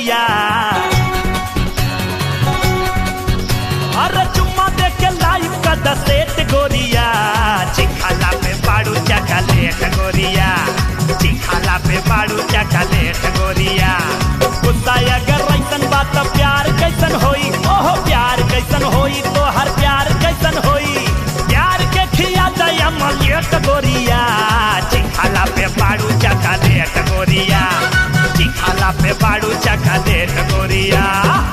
गोरिया अरे चुम्मा दे के लाइव का दसेट गोरिया चिखाला पे बाड़ू चकलेट गोरिया चिखाला पे बाड़ू चकलेट गोरिया गुस्सा अगर ऐसन बात तो प्यार कैसन होई ओहो प्यार कैसन होई तो हर प्यार कैसन होई प्यार के खिया दया मलियट गोरिया चिखाला पे बाड़ू चकलेट गोरिया चिखाला पे बाड़ू चकलेट गोरिया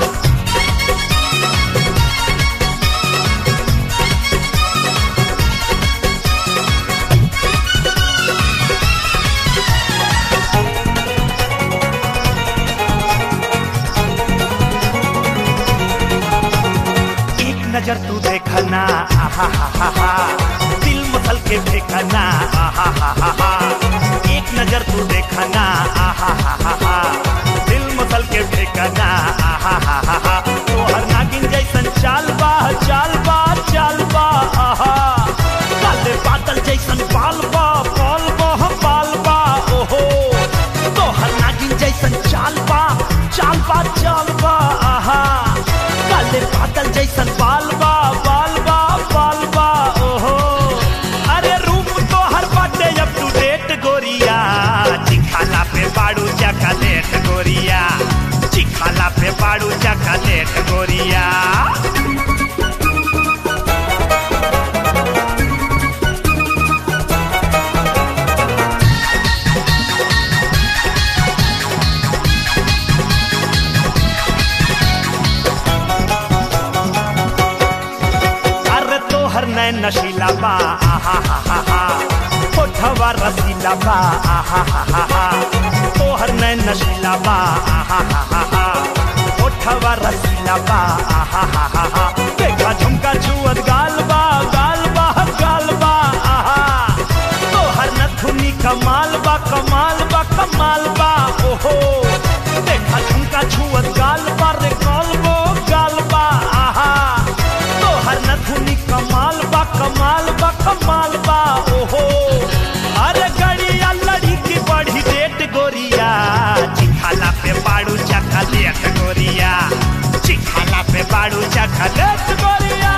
एक नजर तू देखना आहा हा हा हा दिल मसल के देखना आहा हा हा हा एक नजर तू देखना आहा हा हा हा दिल मसल के देखना आहा हा हा हा तो हर नागिन जैसन चाल बा चाल बा चाल बा आहा काले बादल जैसन बाल बा बाल बा बाल बा ओहो तो हर नागिन जैसन चाल बा चाल बा चाल बा आहा काले बादल जैसन बाल बा बाल बा बाल बा ओहो अरे रूप तो हर बाटे अप टू डेट गोरिया चिखाला पे बाड़ू चकलेट गोरिया चिखाला पे बाड़ू चकलेट गोरिया अरे तोहर नैन नशीला बा आहा हा हा हा होठवा रसीला बा आहा हा हा हा तोहर नैन नशीला बा आहा हा हा हा होठवा रसीला बा आहा हा हा हा देखा झुमका छुअत गाल बा गाल बा गाल बा आहा तोहर नथुनी कमाल बा कमाल बा कमाल बा ओहो देखा झुमका छुअत गाल बा रे गाल बो गाल बा आहा तोहर नथुनी कमाल बा कमाल बा कमाल बा ओहो अरे गड़िया लड़ी की बड़ी डेट गोरिया चिखाला पे बाड़ू चखलेट गोरिया चिखाला पे बाड़ू चखलेट गोरिया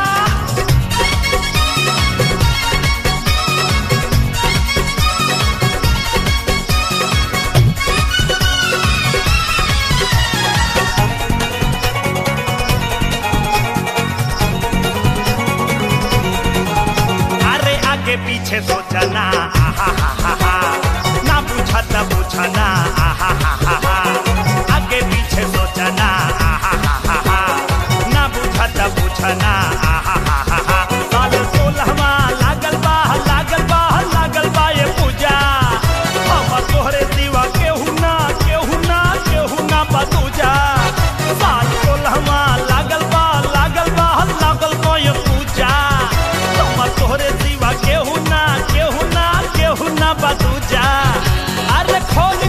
अरे आगे पीछे सोचना आहा हा हा हा ना पूछा त पूछना आहा हा हा हा आगे पीछे सोचना आहा हा हा हा ना पूछा त पूछना आहा हा हा हा साल सोलहवा लागल बा लागल बा लागल बा ये पूजा हम तोहरे सिवा केहू ना केहू ना केहू ना बतूजा साल सोलहवा लागल बा लागल बा लागल बा ये पूजा हम तोहरे सिवा केहू ना केहू ना केहू ना बतूजा अरे खोल